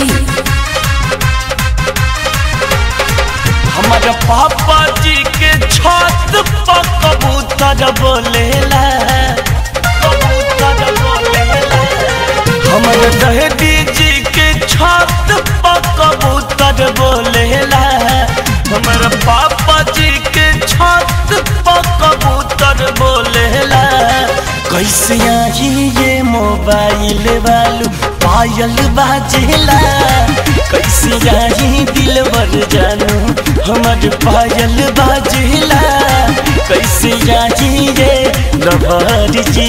हमारे पापा जी के छत पर कबूतर बोलेला कबूतर बोलेला हमारे दहदी जी के छत पर कबूतर बोलेला हमारे पापा जी के छत पर कबूतर बोलेला कैसे आई ये मोबाइल वालू पायल बाजेला कैसे आई दिलवर जानू हमर पायल बाजेला कैसे आई ये लवर जी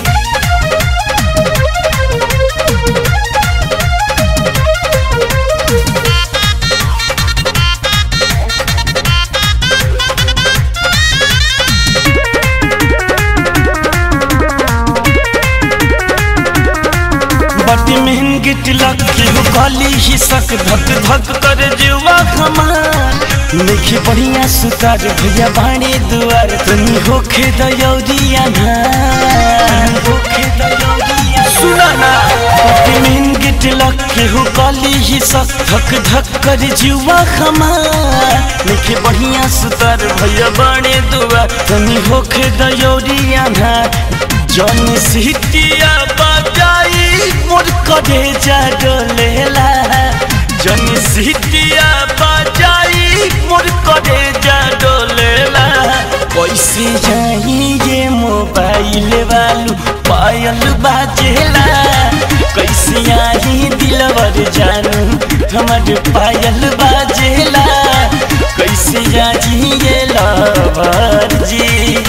बटी महंगी तिलक केहू काली ही सक धक धक कर जुआ हमार देखी बढ़िया सुतार भैया बाणे दुआर तनी होखे दयौरिया ना होखे दयौरिया सुना ना बटी महंगी तिलक केहू काली ही सक धक धक कर जुआ हमार देखी बढ़िया सुतार भैया बाणे दुआर तनी होखे दयौरिया ना जन सिटिया बजाई मोर करे जा डोलेला जन सिटिया बजाई मोर करे जा डोलेला कैसे जाई ये मोबाइल वालू पायल बाजेला कैसे आई दिलवर जानू हमर पायल बाजेला कैसे जाई ये लवर जी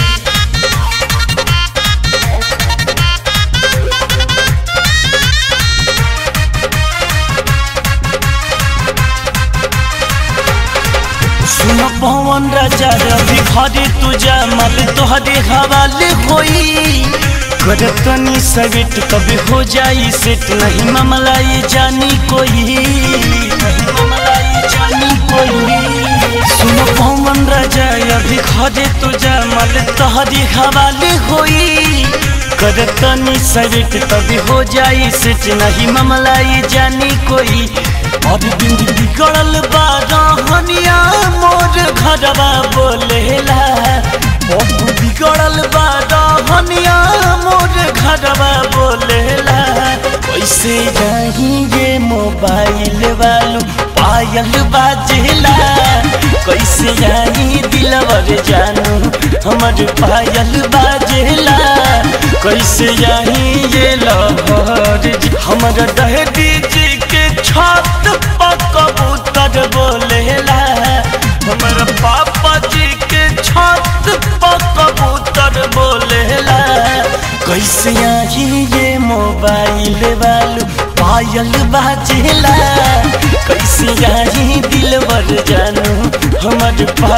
सुन पवन राजा रवि घरे तुझा मल तोहरे हवाले होई करतनी सविट कभी हो जाई सेट नहीं मामला ये जानी कोई नहीं मामला ये जानी कोई सुन पवन राजा अभी घरे तुझा मल तोहरे हवाले होई करतनी सविट कभी हो जाई सेट नहीं मामला ये जानी कोई अब बिंद बिगड़ल बा रहनिया मोर घरवा बोलेला अब बिगड़ल बा रहनिया मोर घरवा बोलेला कैसे जाही ये मोबाइल वालू पायल बाजेला कैसे जाही दिलवर जानू हमर पायल बाजेला कैसे जाही ये लहर हमर दहदी जी के छत पर कबूतर बोलेला हमर पापा जी के छत पर कबूतर बोलेला कैसे आई ये मोबाइल वालू पायल बाजेला कैसे आई दिलवर जानू हमर पा